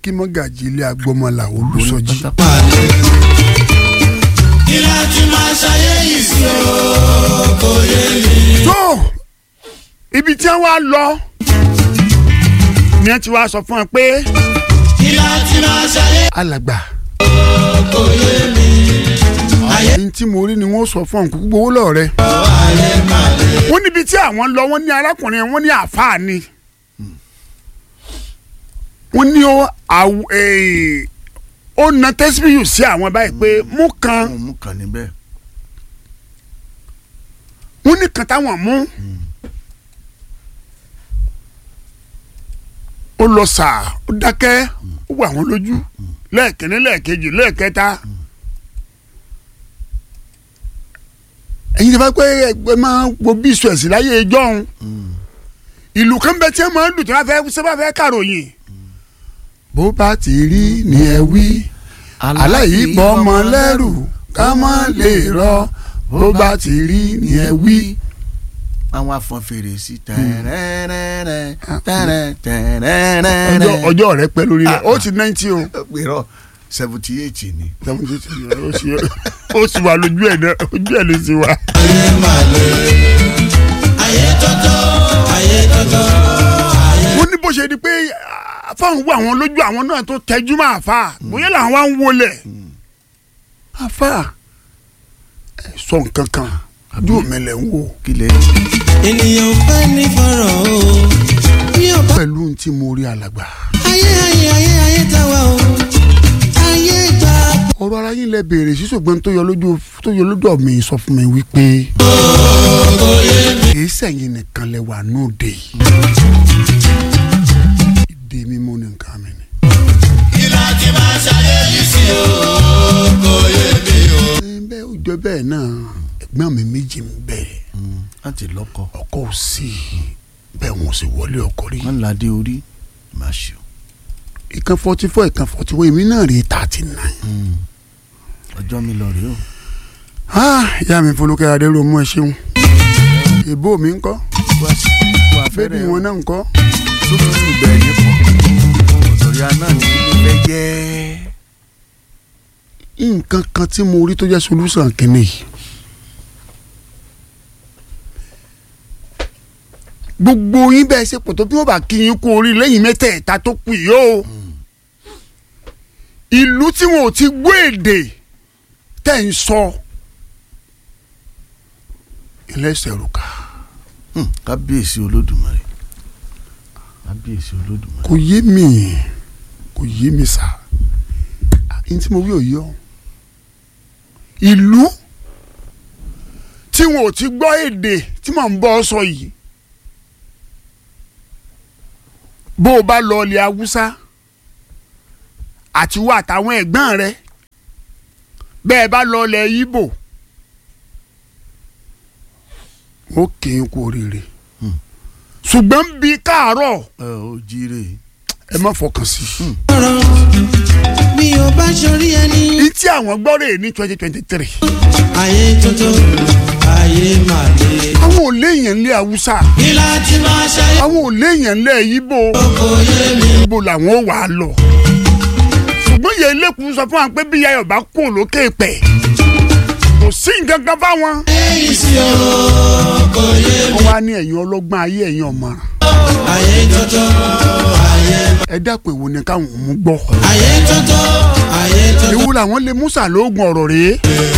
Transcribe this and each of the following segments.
kí mọ́gàjì ilé agbọ́mọlà olùsọjí. kí láti máa ṣayé yìí sí o kò yé mi. tó ibi tí wọ́n á lọ ni wọ́n ti wá sọ fún ẹ pé kí láti máa ṣayé alàgbà kò yé mi. ayé ní tí mo rí ni wọ́n sọ fún ọ̀nkú gbowó lọ́ọ̀rẹ́. ayé máa lè. wọ́n níbi tí àwọn lọ wọ́n ní arákùnrin wọ́n ní àáfàá ni wọ́n ní ó àw- eh, ó na tẹ́síbíyù sí àwọn báyìí pé mú kan mo mú kàn níbẹ̀. wọ́n ní kan táwọn mú ó lọ sàá ó dákẹ́ ó wà wọ́n lójú lẹ́ẹ̀kínní lẹ́ẹ̀kejì lẹ́ẹ̀kẹta ẹ̀yin tí a bá pẹ́ ẹgbẹ́ máa wo bí ìṣù ẹ̀sìn láyé ìjọ́un ìlú kan bẹ tí wọ́n máa ń lù tí wọ́n fẹ́ sábà fẹ́ kàròyìn bó bá ti rí ni ẹ wí aláìbọ ọmọ lẹ́rù ká má lè rọ bó bá ti rí ni ẹ wí. àwọn afọn fèrè sí tẹrẹrẹrẹ tẹrẹ tẹrẹrẹrẹ. ọjọ́ ọjọ́ rẹ pẹ́ lórí rẹ̀ ó ti náìtì o gbèrò seventy eight ni. ó sì ó sì wà lójú ẹ̀ náà ojú ẹ̀ ló sì wà. ayé máa lè. ayé tọ́tọ́ ayé tọ́tọ́. wọ́n ní bó ṣe di pé fáwọn wo àwọn lójú àwọn náà tó tẹjú máa fà bóyá làwọn wá ń wọlé àfà ẹ sọ nǹkan kan ojú mi lẹ̀ ń wò kílẹ̀ ènìyàn fẹ́ ní fọ́rọ̀ o. bí o bá. pẹ̀lú ohun tí mo rí alàgbà. ayé ayé ayé ayé táwa o. ayé gba. ọ̀rọ̀ ara yín lẹ béèrè sí ṣùgbọ́n tó yọ lójú tó yọ lójú mi sọ fún mi wípé kìí sẹ́yìn nìkan lẹ wà nóde yìí ìdè mímú ní nǹkan mi ni. kí láti máa ṣayé yìí sí o kò yé mi o. ẹ bẹ́ẹ̀ ó jọ bẹ́ẹ̀ náà ẹ̀gbọ́n mi méjì ń bẹ láti lọ́kọ̀ ọkọ ò sí bẹ́ẹ̀ wọn ò sì wọlé ọkọ rí. wọn ládé orí máa ṣe o. ìkan forty four ìkan forty one èmi náà rí thirty nine. ọjọ́ mi lọ rèé o. ìyá mi folókè adéròmú ẹ ṣeun ìbò mi ń kọ́ kó àsìkò bébí abẹ́rẹ́ wọn náà ń kọ́ tó fi ń bẹ̀ yín pọ̀ òtòrí aná ní ilé fẹ́ jẹ́. nǹkan kan tí mo rí tó jẹ́ solution kìíní yìí. gbogbo yín bẹ́ẹ̀ ṣe pọ̀ tó bí wọ́n bá kí yín kú orí lẹ́yìn mẹ́tẹ̀ẹ̀ta tó kù yìí o. ìlú tí wọn ò ti gbọ́ èdè tẹ̀ ń sọ ẹlẹ́sẹ̀ rúkà Hmm, kábíyèsí olódùmarè kábíyèsí olódùmarè. kò yé mi kò yé mi sá ẹni tí mo wí òye ọ ìlú tí wọn ò ti gbọ́ èdè tí mò ń bọ́ sọ yìí bó o bá lọ ilẹ̀ haúsá àti wà àtàwọn ẹ̀gbọ́n rẹ bẹ́ẹ̀ bá lọ ilẹ̀ yíbò ó kì í kú oríire Hmm. ṣùgbọ́n bí káàárọ̀ ẹ ò jíire. ẹ má fọkàn sí i. ọ̀rọ̀ bí o bá ṣorí ẹni. ní tí àwọn gbọ́ rè ní twenty twenty three. ayé tọ́tọ́ ayé máa lè. àwọn ò léèyàn lé haúsá kí láti máa ṣayé àwọn ò léèyàn lé yíbò kò yé mi. yíbò làwọn ò wà á lọ. ṣùgbọ́n ìyá ilé-kùn sọ fún wa pé bí yayọ̀ bá kó lókè pẹ̀ kò sí nǹkan kan fáwọn. èyí sí o kò yé mi. wọ́n wá ní ẹ̀yin ọlọ́gbọ́n ayé ẹ̀yin ọ̀mọ̀ràn ayé tọ́tọ́ ayé ẹ dákun èwo ni káwọn ò mú gbọ́. ayé tọ́tọ́ ayé tọ́tọ́. ewu làwọn lè musa lóògùn ọ̀rọ̀ rèé.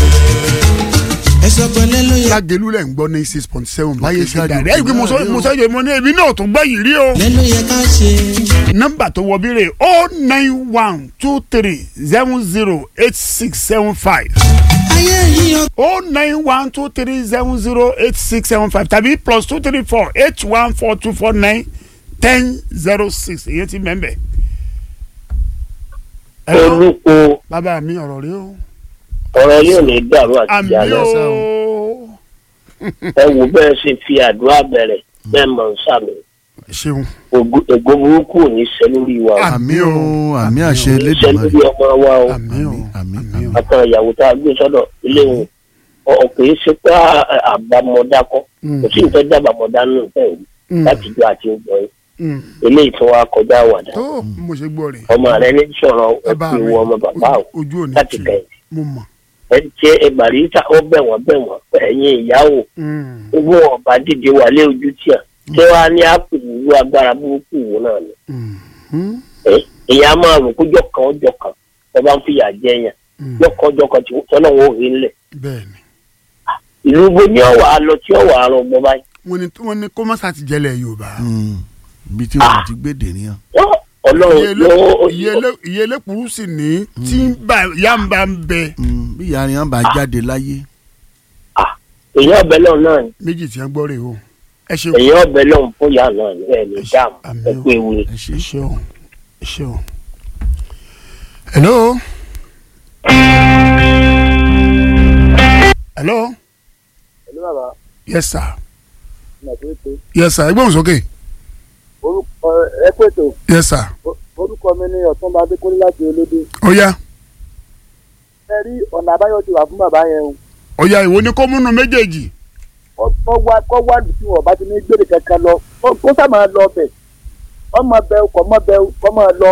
ẹsọ pẹ̀lẹ́ ló yẹ. lágẹ̀lú lẹ̀ ń gbọ́ ní six point seven báyé ṣe jáde dàrí. òkè ẹ̀ ẹ́ mo sọ náà mo sọ yẹ mo ní ebi náà tó gbọ́ yìí rí o. lẹ́nu yẹ ká ṣe. nọ́mbà tó wọ bírè o nine one two three seven zero eight six seven five ayé yìí o. o nine one two three seven zero eight six seven five tàbí plus two three four eight one four two four nine ten zero six èyí ti mẹ́mbẹ́. Hello? olùkó bàbá mi ọ̀rọ̀ rí o. ọ̀rọ̀ yóò ní dàrú àti àmì ìyá lọ o. ẹ wò bẹ́ẹ̀ ṣe fi àdúrà bẹ̀rẹ̀ bẹ́ẹ̀ mọ̀ ń sàmì ṣeun Ògo- ègbó burúkú ò ní ṣẹ lórí wa o àmì o àmì àṣẹ ṣẹ elédùnmarè. lórí ọmọ wa o àmì o àmì àmì o. àtàn ìyàwó tá a gbé sọ́dọ̀ ilé wọn ọ̀ kì í ṣe pé à- àbámọ̀dá kọ́ kò sí nǹkan jábàmọ̀dá nù bẹ́ẹ̀ wí Mm. láti jọ àti ìgbọ̀n yìí Mm. eléyìí tó wá kọjá àwàdà tó mo ṣe gbọ́ rẹ̀ ọmọ rẹ ní sọ̀rọ̀ ẹ bá ẹkú mi ìwọ ọmọ bàbá o ojú òní láti tì kẹ́yìn mo mọ̀. ẹ ṣe ẹgbàríta ó bẹ̀ wọ́n bẹ̀ wọ́n ẹ̀yin ìyàwó Mm. owó ọba dìde wà lé ojú tíà ṣé wàá ní àpò ìlú agbára burúkú wò náà ni Mm. Mm. ẹ ìyá máa rò kójọ kan ọjọ́ kan ẹ bá ń fìyà jẹ yẹn Mm. jọkọ ọjọ́ kan tí Ọlọ́run ò rí ńlẹ̀ bẹ́ẹ̀ni ìlú bo ní ọwà àlọ tí ọwà àrùn ọgbọ báyìí wọ́n ní wọ́n ní kó má ṣàtìjẹ́lẹ̀ yorùbá. Mm. ibi tí wọn ti gbé dè nìyẹn. Wọ́n, Ọlọ́run yóò iye elékùrú sì ní tí ń bá yá ń bá ń bẹ Mm. bí ìyá rìn bá jáde láyé. èyàn ọbẹ náà náà ni méjì tí wọ́n gbọ́ rè o ẹ ṣe èyàn ọbẹ náà fún ìyá náà ni ẹ lè dáàmú Àmín ẹ o. kú ewu ni. ẹ ṣe ẹ ṣe o ẹ ṣe o. hello. hello. Ẹ̀lú bàbá, yes sir Nàìjíríà yes sir ẹgbẹ́ òun sókè orúkọ ẹ pètò yes sir orúkọ mi ní Ọ̀túnba Adékúnlé láti Olódé. ó yá Ẹ rí ọ̀nà àbáyọ ti wà fún bàbá yẹn o. ó yá ìwo ni kó múnú méjèèjì Kọ́ wá kọ́ wá lù tí wọ́n bá ti ní gbèrè kankan lọ. Kó- Kó sá máa lọ ọbẹ̀. Ọmọ bẹ kọ̀ mọ́ bẹ kọ́ máa lọ.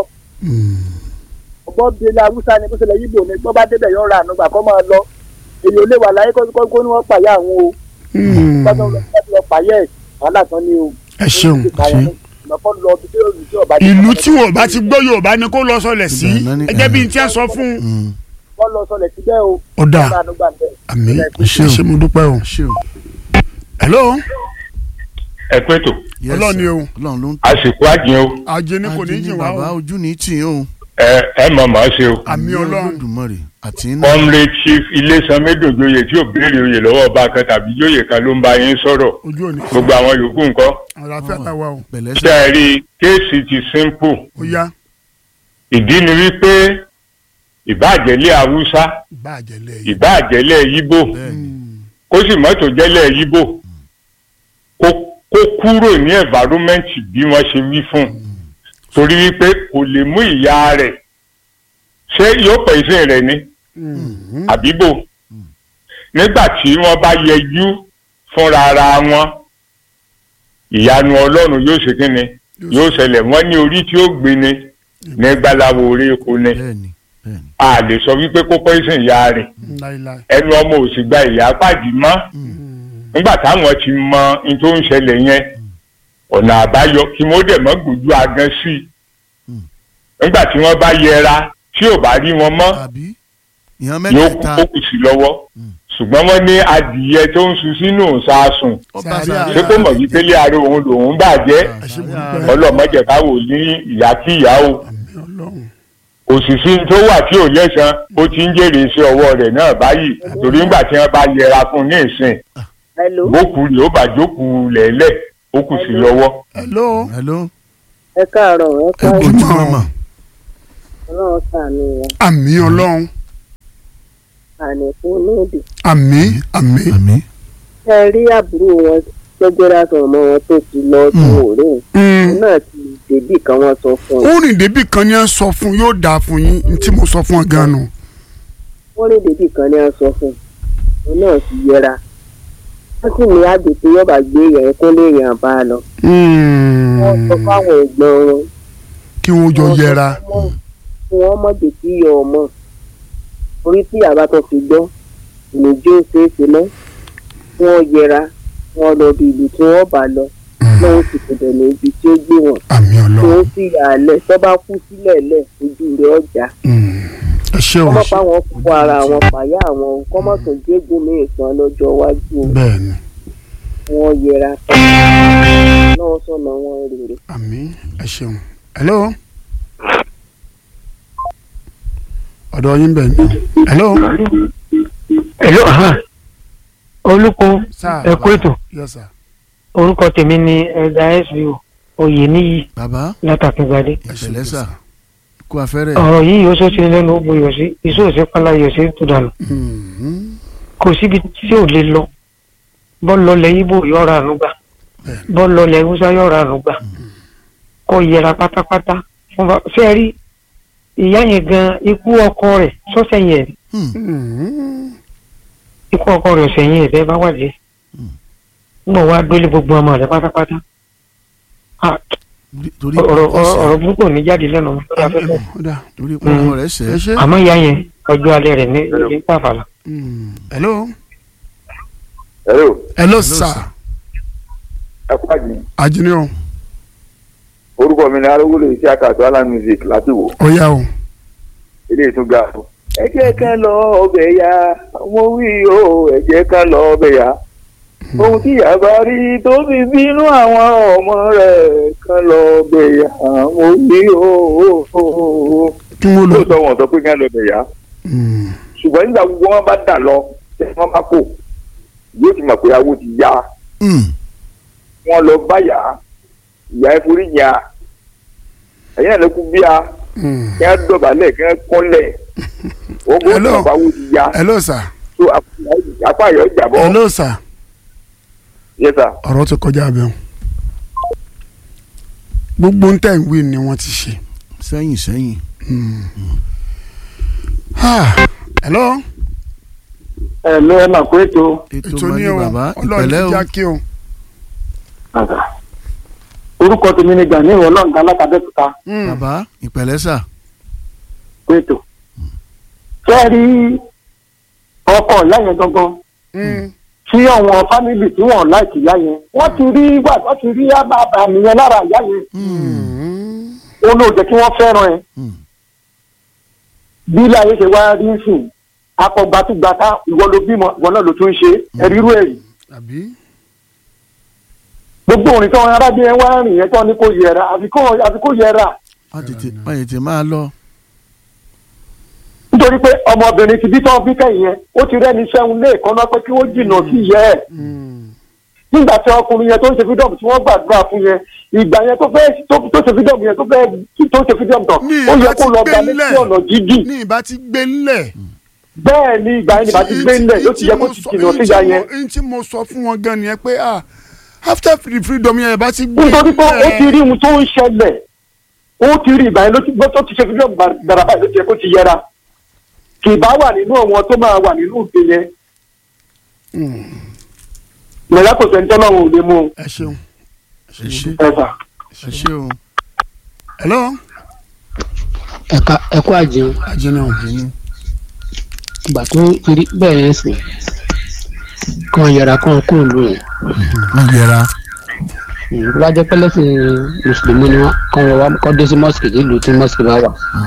Ọgbọ́n bíi ilé Awúsá ni bó ṣẹlẹ̀ yíbò ni gbọ́ bá débẹ̀ yọ̀ ra ànúgbà kọ́ máa lọ. Èyí ò lè wà láyé kó kó ní wọ́n pàyà àwọn o. Gbọ́dọ̀ lọ láti lọ pàyà ẹ̀ wàhálà tán ni o. ẹ ṣeun Ìmọ̀kọ́ lọ bí tí ọba ìlú tí wọn bá ti gbọ́ yorùbá ni kó lọ sọlẹ̀ sí Ìdáná ni- ẹgẹ́ bí n tí a sọ fún un. Mm. wọ́n lọ sọlẹ̀ síbẹ̀ o. ó dáa Ọba ànúgbà bẹ̀. àmì Ẹ ẹ ṣe mo dúpẹ́ o. ẹ ṣe o. hello ẹ pé tó Yes, Ọlọ́run ni sir. o. Ọlọ́run ló ń àsìkò àjìn o ajé ni kò ní Ajé jìn ni wá bàbá o ojú ní tì í o. ẹ ẹ mọ̀ mọ̀ ṣe o. àmì ọlọ́run Olódùmarè àti iná. comrade chief ilésan médòjòyè tí ò béèrè oyè lọ́wọ́ ọba kan tàbí jóyè kan ló ń bá yín sọ̀rọ̀ ojú òní gbogbo àwọn yòókù ńkọ́. àlàáfíà tàwa o pẹ̀lẹ́ ṣé sẹ́. ẹ rí i kéèsì ti simple ó yá ìdí ni wípé ìbáàjẹ́lẹ̀ haúsá ìbá àjẹlẹ̀ yìí ìbáàjẹ́lẹ̀ yíbò bẹ́ẹ̀ni. kó sì mọ́tò jẹ́lẹ̀ yíbò kó kó kúrò ní environment bí wọ́n ṣe wí fún un torí wípé kò lè mú ìyá rẹ̀ ṣé yóò pẹ̀ ìsìn rẹ̀ ni àbíbò nígbà tí wọ́n bá yẹjú fúnra ara wọn ìyanu ọlọ́run yóò ṣe kí ni yóò ṣẹlẹ̀ wọ́n ní orí tí ó gbé ni ní gbalawo orí epo ni bẹ́ẹ̀ni bẹ́ẹ̀ni. a lè sọ wípé kó pọ́ìsìn ìyá rẹ̀ láíláí ẹnu ọmọ ò sì gba ìyá pàdé mọ́ nígbà táwọn ti mọ ní tó ń ṣẹlẹ̀ yẹn ọ̀nà àbáyọ kí wọ́n dẹ̀ mọ́ gbójú agan sí i nígbà tí wọ́n bá yẹra tí ò bá rí wọn mọ́ àbí ìyàn yóò kú mẹ́tẹ̀ẹ̀ta kókù sí lọ́wọ́ ṣùgbọ́n wọ́n ní adìyẹ tó ń sun sínú ìsásùn ọba Sàárẹ̀ sàárẹ̀ ṣé kó mọ̀ wípé lé ara òun lòun bàjẹ́ ẹ ṣe mo dúpẹ́ ọlọ́mọdé káwò ní ìyá kí ìyá o àmì ọlọ́run òṣìṣẹ́ tó wà tí ò lẹ́sàn ó ti ń jèrè iṣẹ́ ọwọ́ rẹ̀ náà báyìí torí ńgbà tí wọ́n bá yẹra fún un ní ìsìn Hello. bókù rẹ̀ ó bá jókòó lẹ́lẹ̀ ó kù sí lọ́wọ́. hello hello ẹ káàárọ̀ ẹ ẹ káàárọ̀ bójú Ojúmọ́. mọ́mọ́ ọlọ́run ṣàánú wọn àmì ọlọ́run àní fún lóde. àmì àmì àmì ẹ rí àbúrò wọn tó gbéra sọ ọmọ wọn tó ti lọ tó òré Mm. òun náà ti débì kan wọn sọ fún un ó rìn débì kan ní à ń sọ fún yóò dáa fún yín ní tí mo sọ fún ọ gan-an nù. wọn rí débì kan ní wọn sọ fún un òun náà ti yẹra wọn sì ní àgbètè yọba gbé yẹn kó lè yàn bá a lọ. wọn sọ fáwọn ẹ̀gbọ́n wọn kí wọ́n jọ yẹra kí wọn mọ dèkí yọ ọmọ orí tí àbá tó fi gbọ́ ìnìjó ṣeéṣe mọ́ kí wọ́n yẹra wọn lọ bí ìlú tí wọ́n bá lọ lọ́wọ́ sì kò dẹ̀ ní ibi tí ó gbé wọn. àmì tí ó ọlọ́run sì yà á lẹ̀ tó bá kú sílẹ̀ lẹ̀ ojú rẹ̀ ọjà. Mm. ẹ ṣe o kọ́mọ́ pa wọn kó ara wọn pàyà àwọn kọ́mọ́ tó jégún ní ìtàn lọ́jọ́ iwájú o. bẹ́ẹ̀ ni wọn yẹra náà sọ̀nà wọn rèrè. àmì ẹ ṣeun hello ọ̀dọ̀ yín bẹ̀ ni hello Hello, aha. olùkọ́ sáà ẹ kú ètò yes sir orúkọ tèmi ni ẹ̀dá sbo oyè níyì bàbá látàkíngbadé ìpẹ̀lẹ́ sà kú afẹ́rẹ́ ọ̀rọ̀ yìí yóò sọ́sí lẹ́nu ó buyọ̀ sí iṣẹ́ òsì pálá yọ̀ sí tó dànù Mhm. kò síbi tí ò lè lọ bọ́ọ̀lù lọlẹ̀ ibo yọ̀ọ̀ra ànúgbà bọ́ọ̀lù lọlẹ̀ húsá yọ̀ọ̀ra ànúgbà kò yẹra pátápátá fún bá ṣé rí ìyá yẹn gan ikú ọkọ rẹ̀ sọ́sẹ̀ yẹn rí Mhm. ikú ọkọ rẹ̀ ọ̀sẹ̀ yẹn ẹ̀fẹ́ bá wàjẹ́ nígbà wá dólé gbogbo ọmọ rẹ̀ pátápátá Ah, torí ọ̀rọ̀ ọkọ ṣẹ̀ ọ̀rọ̀ burúkú ò ní jáde lẹ́nu ọmọ lórí afẹ́fẹ́ ọ̀dà torí ọkọ rẹ̀ ẹ ṣẹ̀ ṣe. àmọ́ ìyá yẹn ọjọ́ alẹ́ rẹ̀ ní ní pàfàlà. Mm. hello hello hello sir ẹ kú àjì ajínú orúkọ mi ni arówólò iṣẹ́ àkàtọ́ alan music láti wò ọ̀yá o ilé ìtúgà ẹ jẹ́ ká lọ ọbẹ̀ ya mo wí o ẹ jẹ́ ká lọ ọbẹ̀ ya ohun tí ìyá bá rí tó fi bínú àwọn ọmọ rẹ̀ ká lọ ọbẹ̀ ya mo wí o kí wọ́n lọ. lóòótọ́ wọn sọ pé ká lọ ọbẹ̀ ya Mm. ṣùgbọ́n nígbà gbogbo wọn bá dà lọ tí wọ́n bá kò yóò ti mọ̀ pé awo ti ya Mm. wọn lọ báyà ìyá ẹ forí yà ẹ̀yìn náà ló kú bí a Mm. kí wọ́n dọ̀bálẹ̀ kí wọ́n kọ́lẹ̀ wọ́n kó Hello. bàbá wo ti ya hello sir tó apá yọ jàbọ́ hello sir yes sir ọ̀rọ̀ ti kọjá abẹ́ wọn. gbogbo ń tẹ̀ ń wí ni wọ́n ti ṣe. sẹ́yìn sẹ́yìn Ah, hello ẹ ló ẹ máa kó ètò ètò ètò máa ní ní o bàbá ọlọ́run ìpẹ̀lẹ́ ti o já kí o. orúkọ tèmi ni gani ìwọ náà ń ga látàbẹ́kúta Mm. bàbá ìpẹ̀lẹ́ sà kó ètò. ṣé ẹ rí ọkọ ìyá yẹn gangan Mm. tí àwọn fámìlì tí wọn láìkì ìyá yẹn wọ́n ti rí wà wọ́n ti rí àbàbà nìyẹn lára ìyá yẹn Mm. ó ló jẹ́ kí wọ́n fẹ́ràn ẹ̀ Mm. bí ilé ayé ṣe wá rí sùn akọgbàtúgbàtà ìwọ ló bímọ ìwọ náà ló tún ń ṣe ẹrí irú ẹ̀rí àbí. gbogbo òrìn tí wọn arábìnrin wá rìn yẹn tó ní kó yẹra àfi kó- àfi kó yẹra má tètè má tètè máa lọ nítorí pé ọmọbìnrin ti bí tán bí kẹ́yìn yẹn ó ti rẹ́ni sẹ́hun lé ìkànnà pé kí wọ́n jìnnà sí ìyá ẹ̀ Mm. nígbà tí ọkùnrin yẹn tó ń ṣe fídọ́ọ̀mù tí wọ́n gbàdúrà fún yẹn ìgbà yẹn tó fẹ́ tó- tó ṣe fídọ́ọ̀mù yẹn tó fẹ́ tó ṣe fídọ́ọ̀mù tán ní ó yẹ ìbá kó ti lọ gbé gba létí ńlẹ̀ ọ̀nà jíjìn ní ìbá ti gbé ńlẹ̀. bẹ́ẹ̀ ni ìgbà yẹn nígbà tí gbé ńlẹ̀ yóò ti yẹ kó ti jìnnà sí ìyá yẹn n tí mo sọ fún wọn gan nìyẹn pé ah after free freedom yẹn ìbá ti gbé nítorí pé ó ti rí ohun tó ń ṣẹlẹ̀ ó ti rí ìgbà yẹn ló ti gbọ́ tó ti ṣe fídíọ̀mù gbàrà báyìí ló ti yẹ kó ti yẹra kì í bá wà nínú àwọn tó máa wà nínú òde yẹn ìrẹ̀lẹ̀ kò sẹ́ni tọ́lọ́run ò lè mú un ẹ ṣeun. ẹ ṣe ẹ̀fà. ẹ ṣe o hello. ẹ̀ka ẹ̀kọ́ àjẹun ajínú. ìgbà tó rí bẹ́ẹ̀ yẹn sìn kàn yẹra kàn kó lù yẹn má yẹra tó bá jẹ́ pẹ́lẹ́sìn mùsùlùmí ni wọ́n kàn wọ́n wá kọ́ dé sí mọ́sìkì nílùú tí mọ́sìkì bá wà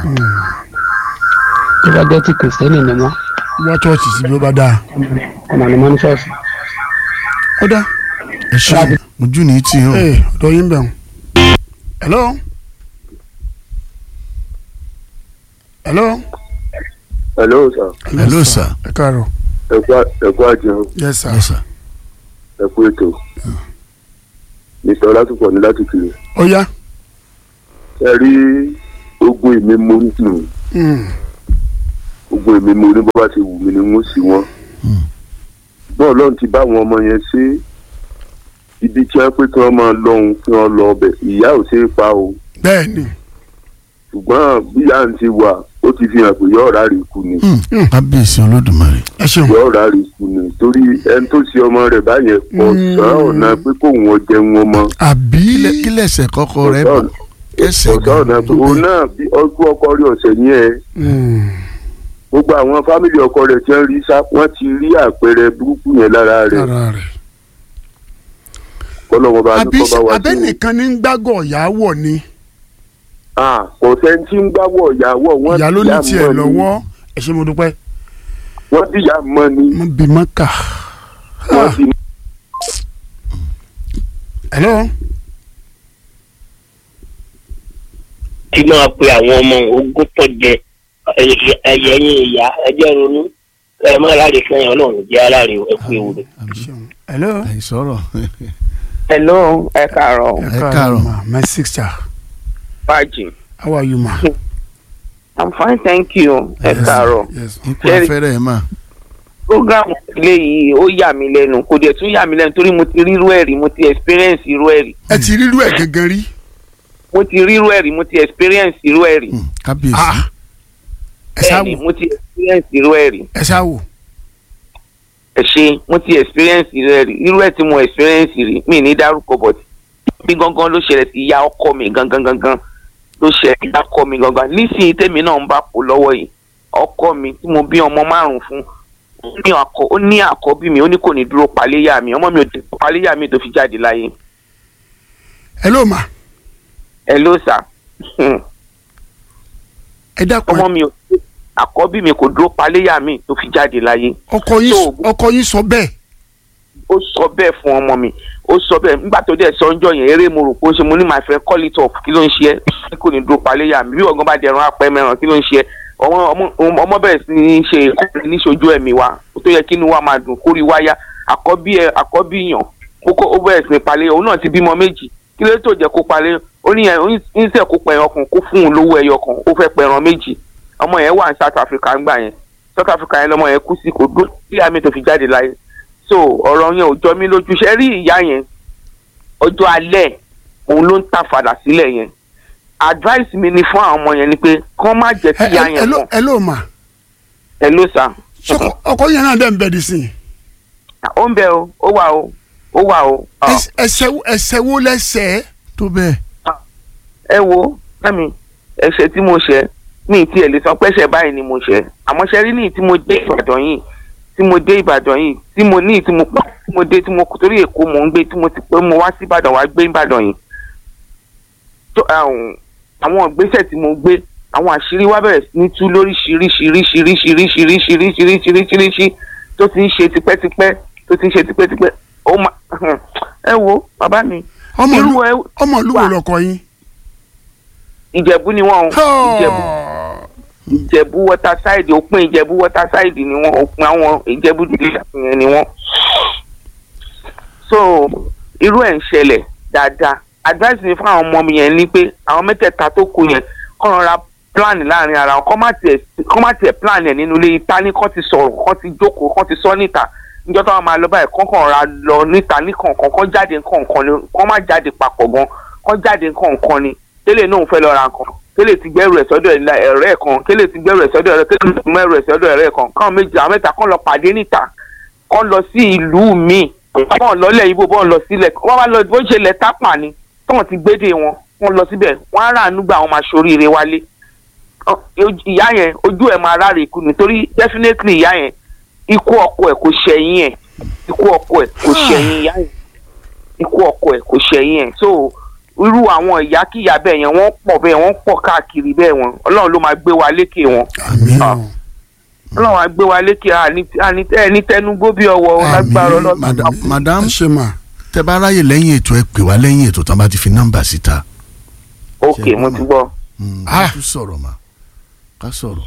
tó bá jẹ́ ti kìrìsìtẹ́nì ni wọ́n wá chọ́ọ̀chì sí bí ó bá dáa. ọmọ ni wọ́n ní ṣọ́ọ̀ṣì. ó dá. ẹ ṣe o ojú ní tì í o ee ọ̀dọ̀ yín bẹ̀ wọ́n. hello. hello. hello sir hello sir ẹ káàárọ̀. ẹ kú àjẹun yes sir. yes sir ẹ kú ètò mr ọlátúpọ̀ ní láti kiri ó yá. ẹ rí ogun èmi mo ní nù Mm. ogun èmi mo ní bó bá ti wù mí ni wọ́n sì wọ́n bọ́ọ̀ lọ́run ti bá àwọn ọmọ yẹn ṣe ibi tí wọ́n pé kí wọ́n máa lọ́hùn kí wọ́n lọ ọbẹ̀ ìyá ò ṣeé pa o bẹ́ẹ̀ ni. ṣùgbọ́n bí ìyá ń ti wà ó ti fi hàn pé yọ̀ọ́ rà rí ikú ni Mm. kábíyèsí olódùmarè ẹ ṣeun. yọ̀ọ́ rà rí ikú ni torí ẹni tó ṣe ọmọ rẹ̀ báyẹn kò sàn ọ̀nà pé kóun ọ jẹun ọmọ àbí. Kílẹ̀- kí lẹ̀sẹ̀ kọ́kọ́ rẹ bọ̀ ẹsẹ̀ kò sàn ọ̀nà pé òun náà bí ọkọ ọkọ rí ọ̀sẹ̀ yẹn Mm. gbogbo àwọn fámìlì ọkọ rẹ̀ tí wọ́n rí sá wọ́n ti rí àpẹẹrẹ burúkú yẹn lára rẹ̀ ara rẹ̀. kọ́lọ́wọ́ bá àbí dúpọ́ bá wá sí i. abẹ́nìkan ní ń gbágọ̀ ìyàwó ni Ah, kò sẹ́ni tí ń gbáwọ̀ ìyàwó wọ́n ìyá ló ní dìyà tiẹ̀ mọ́ ni. lọ́wọ́ ẹ ṣé mo dúpẹ́ wọ́n dìyà mọ́ ni mo bì mọ́ kà. wọ́n sì hello. tí máa pe àwọn ọmọ ogún tó jẹ ẹyẹ ẹyin ìyá ẹjẹ ronú ẹ má láre kẹyìn Ọlọ́run jẹ aláre ẹ kú ewu rẹ. ṣeun. hello. àìsọ̀rọ̀ hello ẹ káàárọ̀ Ẹ káàárọ̀. ma my sister fàájì how are you ma. i'm fine thank you ẹ káàárọ̀ yes. ikú Ṣé- afẹ́rẹ́ ẹ̀ mà program ilé yìí ó yà mí lẹ́nu kò dẹ̀ tún yà mí lẹ́nu torí mo ti rírú ẹ̀ rí mo ti experience irú ẹ̀ rí ẹ ti rírú ẹ̀ gangan rí. mo ti rírú ẹ̀ rí mo ti experience irú ẹ̀ rí Mm. kábíyèsí Ah. ẹ ṣá bẹ́ẹ̀ni wò mo ti experience irú ẹ̀ rí ẹ ṣá wò. ẹ ṣe mo ti experience irú ẹ̀ rí irú ẹ̀ tí mo experience rí mi ní dárúkọ bọ̀t mi gangan ló ṣẹlẹ̀ sí ìyá ọkọ mi gangan gangan ló ṣẹlẹ̀ sí ìyá ọkọ mi gangan nísìnyí tèmi náà ń bá pò lọ́wọ́ yìí ọkọ mi tí mo bí ọmọ márùn fún ó ní àkọ- ó ní àkọ́bí mi ó ní kò ní dúró paléyà mi ọmọ mi ò dúró paléyà mi tó fi jáde láyé ẹ ló mà ẹ ló sà ẹ dákun ọmọ mi ò àkọ́bí mi kò dúró paléyà mi tó fi jáde láyé ọkọ yín So, ọkọ yín sọ bẹ́ẹ̀ ó sọ bẹ́ẹ̀ fún ọmọ mi ó sọ bẹ́ẹ̀ nígbà tó dẹ̀ sọ ọjọ́ yẹn eré mo rò pé ó ṣe mo ní my friend call it off kí ló ń ṣe ẹ́ kò ní dúró paléyà mi bí ọ̀gán bá dẹ̀rùn apẹ́ mẹ́ràn kí ló ń ṣe ẹ́ ọmọ ọmọ ọmọ bẹ̀rẹ̀ sí ní ṣe ìkọ́ni níṣojú ẹ̀mí wa ó tó yẹ kí inú wa máa dùn kórì wáyà àkọ́bí ẹ àkọ́bí yàn ó kó ó bẹ̀rẹ̀ sí ní paléyà òun náà ti bímọ méjì kí ló tó jẹ́ kó paléyà ó ní yẹn ń sẹ̀ kó pẹ̀ràn kan kó fún un lówó ẹyọ kan ó fẹ́ pẹ̀ràn méjì ọmọ yẹn wà ní South Africa ńgbà yẹn South Africa yẹn lọmọ yẹn kú sí kò dúró sí àmì tó fi jáde láyé so ọ̀rọ̀ yẹn ò jọ mí lójú ṣe rí ìyá yẹn ọjọ́ alẹ́ òun ló ń ta fàdà sílẹ̀ yẹn advice mi ni fún àwọn ọmọ yẹn ni pé kán má jẹ́ kí ẹ ìyá ẹ- ẹ yẹn ló mọ̀ ẹ ló mà ẹ ló sà Ṣọkọ- ọkọ yẹn náà dẹ̀ ń bẹ̀ dì sí i ó ń bẹ o ó wà o ó wà o Ọ, Ẹs- ẹsẹ̀ wo- ẹsẹ̀ wo lẹ́sẹ̀ tó bẹ́ẹ̀ ẹ wo mẹ́mi ẹ̀ṣẹ̀ tí mo ṣẹ̀ ní ìtí ẹ̀ lè sọ pé ẹ̀ṣẹ̀ báyìí ni mo ṣẹ̀ àmọ́ ṣe rí ní ìtí mo dé Ìbàdàn yìí tí mo dé Ìbàdàn yìí tí mo ní ìtí mo pọ̀ tí mo dé tí mo torí Èkó mò ń gbé tí mo ti pé mo wá sí Ìbàdàn wá gbé Ìbàdàn yìí tó àwọn àwọn ìgbésẹ̀ tí mo gbé àwọn àṣírí wa bẹ̀rẹ̀ sí ní tú lóríṣiríṣiríṣiríṣiríṣiríṣiríṣiríṣiríṣi tó ti ń ṣe tipẹ́tipẹ́ tó ti ń ṣe tipẹ́tipẹ́ ó ma ẹ wo bàbá mi ọmọ ìlú irú ẹ- ọmọ ìlú wo wà. lọkọ yín. Ìjẹ̀bú ni wọ́n o Ìjẹ̀bú ìjẹ̀bú waterside òpin ìjẹ̀bú waterside ni wọ́n òpin àwọn ìjẹ̀bú dídí yẹn ni wọ́n. so irú ẹ̀ ń ṣẹlẹ̀ dáadáa advice mi fún àwọn ọmọ mi yẹn ni pé àwọn mẹ́tẹ̀ẹ̀ta tó kù yẹn kọ́ rọra plan láàrin ara wọn kọ́ má tiẹ̀ kọ́ má tiẹ̀ plan ẹ̀ nínú ilé ìta ní kọ́ ti sọ̀rọ̀ kọ́ ti jókòó kọ́ ti sọ níta níjọ́ táwọn máa lọ báyìí kọ́ kàn ra lọ níta ní kọ̀ọ̀kan kọ́ jáde kọ̀ọ̀kan ni kọ́ má jáde papọ̀ gan kọ́ jáde kọ̀ọ̀kan ni tẹ́lẹ̀ náà ń fẹ́ lọ ra nǹkan tẹ́lẹ̀ ti gbẹ́rù ẹ̀ sọ́dọ̀ ẹ̀ ẹ̀rẹ́ ẹ̀ kan tẹ́lẹ̀ ti gbẹ́rù ẹ̀ sọ́dọ̀ ẹ̀rẹ́ tẹ́lẹ̀ ti mẹ́rù ẹ̀ sọ́dọ̀ ẹ̀rẹ́ ẹ̀ kan káwọn méjì àwọn mẹ́ta kàn lọ pàdé níta kàn lọ sí ìlú míì bọ́ọ̀ lọ́lẹ̀ ibo bọ́ọ̀ lọ sílẹ̀ wọ́n bá lọ bó ṣe lẹ̀ tápà ni tọ́wọ́n ti gbédè wọn wọ́n lọ síbẹ̀ wọ́n á ràánú gbà wọn máa ṣoríire wálé Ọ, ìyá yẹn ojú ẹ̀ máa ráre ikú nítorí definitely ìyá yẹn ikú ọkọ ẹ̀ kò ṣẹ̀yìn ẹ̀ ikú ọkọ ẹ̀ kò ṣẹ̀yìn ìyá yẹn ikú ọkọ ẹ̀ kò ṣẹ̀yìn ẹ̀ so irú àwọn ìyákíyà bẹ́ẹ̀ yẹn wọ́n pọ̀ bẹ́ẹ̀ wọ́n pọ̀ káàkiri bẹ́ẹ̀ wọn ọlọ́run ló máa gbé wa lékè wọn àmín Ah. ọlọ́run á gbé wa lékè àní- àní- ẹni tẹnugbó bí ọwọ́ lágbára ọlọ́run madam madam ẹ ṣe mà tẹ bá ráyè lẹ́yìn ètò ẹ pè wá lẹ́yìn ètò tán bá ti fi nọ́mbà síta. ok mo ti gbọ́ Mm, Ah. ká tún sọ̀rọ̀ mà ká sọ̀rọ̀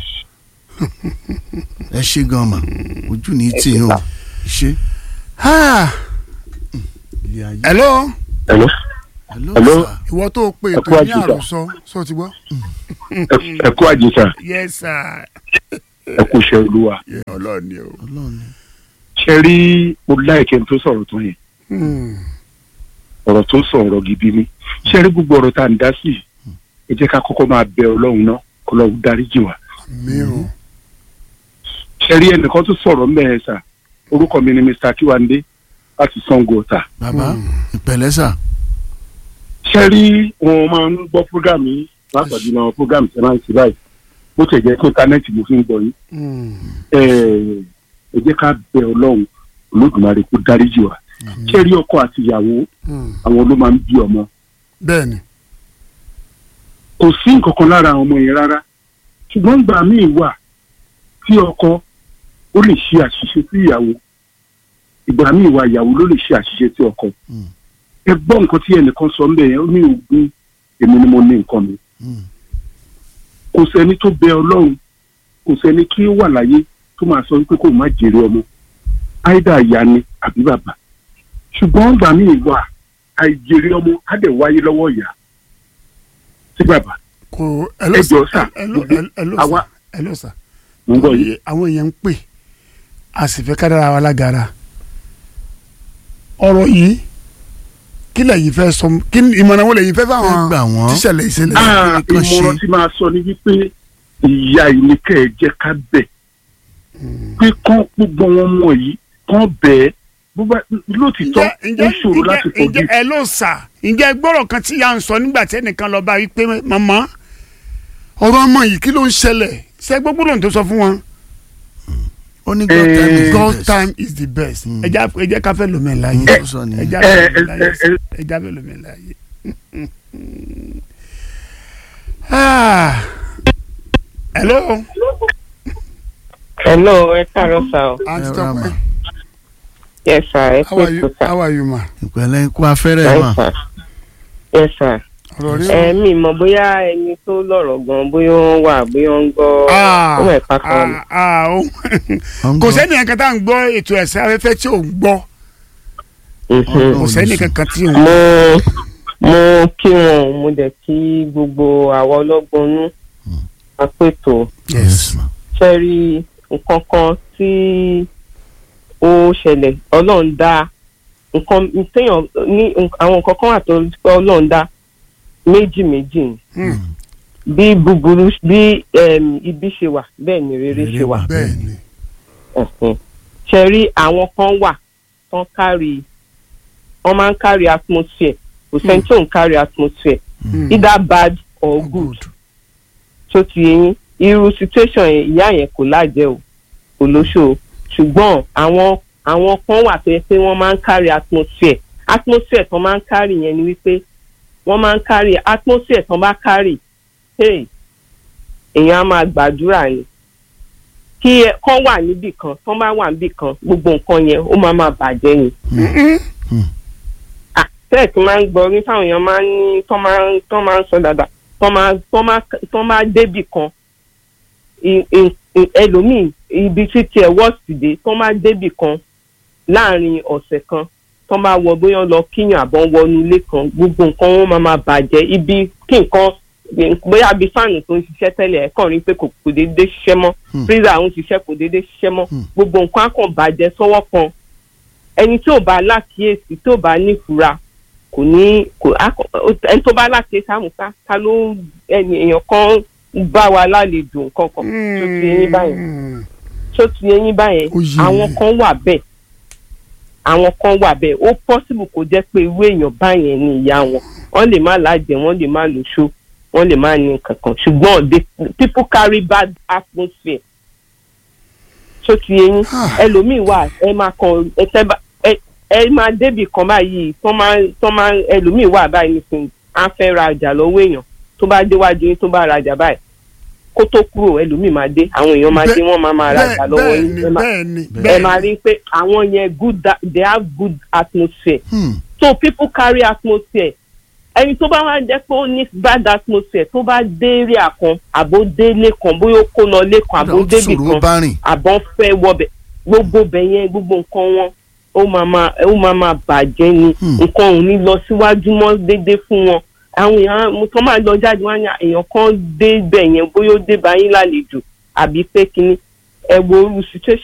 ẹ ṣe gan mà ojú ní tí yín o ṣe. Ah, ilé ayé hello Hello? hello Hello? sir. ìwọ tó o pe Ẹ ètò kú ní àjíṣà. àròsọ sọ ti gbọ́. Ẹ- ẹ kú àjíṣà yes sir. ẹ kú iṣẹ́ olúwa. Yeah, ọlọ́run ni o. ọlọ́run ni. ṣe rí mo láìkẹ́ tó sọ̀rọ̀ tó yẹn Hmm. ọ̀rọ̀ tó sọ̀rọ̀ gidi ni ṣe rí gbogbo ọ̀rọ̀ tá à ń dá sí yìí, ẹ jẹ́ ká kọ́kọ́ máa bẹ ọlọ́run náà ọlọ́run dáríjì wá. mi o. ṣe rí ẹnìkan tó sọ̀rọ̀ mẹ́rin sà orúkọ mi ni Mr. Kiwande láti Sango Ọ̀tà. bàbá ìpẹ̀lẹ́ sà. ṣe rí wọn máa ń gbọ́ program yìí látọ̀jú náà program tí wọ́n máa ń ṣe báyìí bó tẹ̀ jẹ́ pé íńtánẹ́ẹ̀tì mo fi ń gbọ́ yín Hmm. ẹ ẹ jẹ́ ká bẹ ọlọ́run olódùmarè kó dáríjì wá. ṣe rí ọkọ àti ìyàwó Hmm. àwọn ló máa ń bí ọmọ bẹ́ẹ̀ni. kò sí nǹkan kan lára àwọn ọmọ yẹn rárá ṣùgbọ́n ìgbà míì wà tí ọkọ ó lè ṣe àṣìṣe sí ìyàwó ìgbà míì wà ìyàwó ló lè ṣe àṣìṣe sí ọkọ Mm. ẹ gbọ́ nǹkan tí ẹnìkan sọ ńbẹ̀ yẹn ó ní ogún èmi ni mo ní nǹkan mi Mm. kò sẹ́ni tó bẹ ọlọ́run kò sẹ́ni kí ó wà láyé tó máa sọ wípé kò má jèrè ọmọ áìdá ìyá ni àbí bàbá ṣùgbọ́n ìgbà míì wà àìjèrè ọmọ á dẹ̀ wáyé lọ́wọ́ ìyá sí bàbá kò Ẹ jọ̀ọ́ sà, ẹlò ẹlò àwa- sà ẹlò sà. mo ń gbọ́ yìí. àwọn èèyàn ń pè a sì fẹ́ ká dára wa lágara ọ̀rọ̀ yìí kí lẹ́yìn fẹ́ sọ kí ni ìmọ̀ràn wo lẹ́yìn fẹ́ ẹ fáwọn gbà wọ́n. tíṣẹ̀lẹ̀ ìṣẹ̀lẹ̀ Ah, kan ṣe. ìmọ̀ràn tí máa sọ ni wípé ìyá ìní kẹ́ ẹ jẹ́ ká bẹ̀ pé kán gbogbo wọn mọ̀ yìí kán bẹ̀ ẹ́ bó bá lóòtítọ́ ó ǹjẹ́ ṣòro láti ǹjẹ́ kojú. ǹjẹ́ ẹ ló sà ǹjẹ́ gbọ́rọ̀ kan tí ya ń sọ nígbà tí ẹnìkan lọ bá wí pé màmá ọ̀rọ̀ ọmọ yìí kí ló ń ṣẹlẹ̀ ṣe gbogbo lóhùn tó sọ fún wọn. ó ní God time is the God best. time is the best. ẹ já ẹ jẹ́ ká fẹ́ lómi ẹ̀ láàyè. Ohun tó sọ nìyẹn. ẹ já ẹ, fẹ́ lómi ẹ̀ ẹ, láàyè. ẹ, ẹ já fẹ́ lómi ẹ̀ láàyè. Ah. hello. hello ẹ káàárọ̀ sá o aunty Ẹ rà mà. Tọ́pẹ́ yes sir ẹ how pé are you tó sá how are you ma. ìpẹ̀lẹ́ ikú afẹ́rẹ́ yes mà. sir yes sir ọ̀rọ̀ rí ẹ mi mọ̀ bóyá ẹni tó lọ́rọ̀ gan bóyá wọ́n wà bóyá wọ́n ń gbọ́ Ah, ọmọ ẹ̀ka kan ni. ah, ah, ó- Ọ̀n kò gbọ́. sẹ́ni kankan tá à ń gbọ́ ètò ẹ̀sẹ̀ afẹ́fẹ́ tí ò ń gbọ́ Mhm. kò Ọlọ́run sẹ́ni ní sùn. kankan tí ò ń mo mo kí wọn mo dẹ̀ kí gbogbo àwa ọlọ́gbọ́n nú apètò yes ma. ṣe rí nǹkan kan tí ó ṣẹlẹ̀ ọlọ́run dá nǹkan téèyàn ní àwọn nǹkan kan wà tó pé ọlọ́run dá méjì méjì ni Hmm, bí búburú bí em, ibi ṣe wà bẹ́ẹ̀ ni rere ṣe wà bẹ́ẹ̀ ni ẹ̀sìn ṣe rí àwọn kan wà tán kárí wọ́n máa ń kárí atmosphere kò sẹ́ni tó ń kárí atmosphere Hmm. either bad or good tó ti yẹn irú situation yẹn ìyá yẹn kò lájẹ o kò lóṣù o ṣùgbọ́n àwọn àwọn kan wà tó yẹ pé wọ́n máa ń kárí atmosphere atmosphere tó máa ń kárí yẹn ni wípé wọ́n máa ń kárí atmosphere tó bá kárí hey èèyàn á máa gbàdúrà ni kí ẹ kán wà níbì kan tán bá wà níbì kan gbogbo nǹkan yẹn ó máa máa bàjẹ́ ni tẹ́ẹ̀kì máa ń gbọ́ ní táwọn èèyàn máa ń ní tán máa ń tán máa ń sọ dáadáa tán máa tán máa tán máa débì kan i- i- i- ẹlòmíì ibi tí tiẹ̀ wọ́ọ̀sì dé tán máa débì kan láàrin ọ̀sẹ̀ kan tán máa wọ bóyá lọ kíyàn àbọ̀ wọnú ilé kan gbogbo nǹkan wọn máa máa bàjẹ́ ibi kí nǹkan bóyá bí fáànù tó ń ṣiṣẹ́ tẹ́lẹ̀ ẹ̀ kàn rí pé kò kò déédéé ṣiṣẹ́ mọ́ freezer ń ṣiṣẹ́ kò déédéé ṣiṣẹ́ mọ́ gbogbo nǹkan á kàn bàjẹ́ sọ́wọ́ kan ẹni tí ò bá lákìyèsí tí ò bá nífura kò ní kò á kọ- ó- ẹni tó bá lákìyèsí àmúká ta ló ẹni èèyàn kan bá wa lálejò nǹkan kan tó ti eyín báyẹn tó ti eyín báyẹn Ó yé àwọn mi. kan wà bẹ́ẹ̀ àwọn kan wà bẹ́ẹ̀ ó possible kó jẹ́ pé irú èèyàn báyẹn ni ìyá wọn wọ́n lè má lájẹ wọ́n lè má lóṣó wọ́n lè má ní nǹkan kan ṣùgbọ́n they- people carry bad atmosphere tó ti eyín ẹlòmíì wà ẹ máa kan ẹ tẹ́ bá ẹ ẹ máa débì kan báyìí tó máa tó máa ẹlòmíì wà báyìí nísìnyí á fẹ́ ra ọjà lọ́wọ́ èèyàn tó bá déwájú yín tó bá ra ọjà báyìí kó tó kúrò ẹlòmíì máa dé àwọn èèyàn máa dé wọ́n máa máa ra ọjà lọ́wọ́ bẹ́ẹ̀ yín ni ẹ máa- bẹ́ẹ̀ ni ẹ bẹ́ẹ̀ máa rí i pé àwọn yẹn good da- they have good atmosphere Hmm. so people carry atmosphere ẹni tó bá wá jẹ́ pé ó ní bad atmosphere tó bá dé area kan àbó délé kan bóyá ó kó lọ lé kan àbó Kódà ó tún débì ṣòro kan bá rìn. àbọ̀ fẹ́ wọbẹ̀ gbogbo bẹ̀ yẹn gbogbo nǹkan wọn ó máa máa ó máa máa bàjẹ́ ni nǹkan ò ní lọ síwájú mọ́ déédéé fún wọn àwọn èèyàn mo tán máa lọ jáde wá ní èèyàn kan dé bẹ̀ yẹn bóyá ó dé bá yín lálejò àbí pé kínní ẹ wo irú situation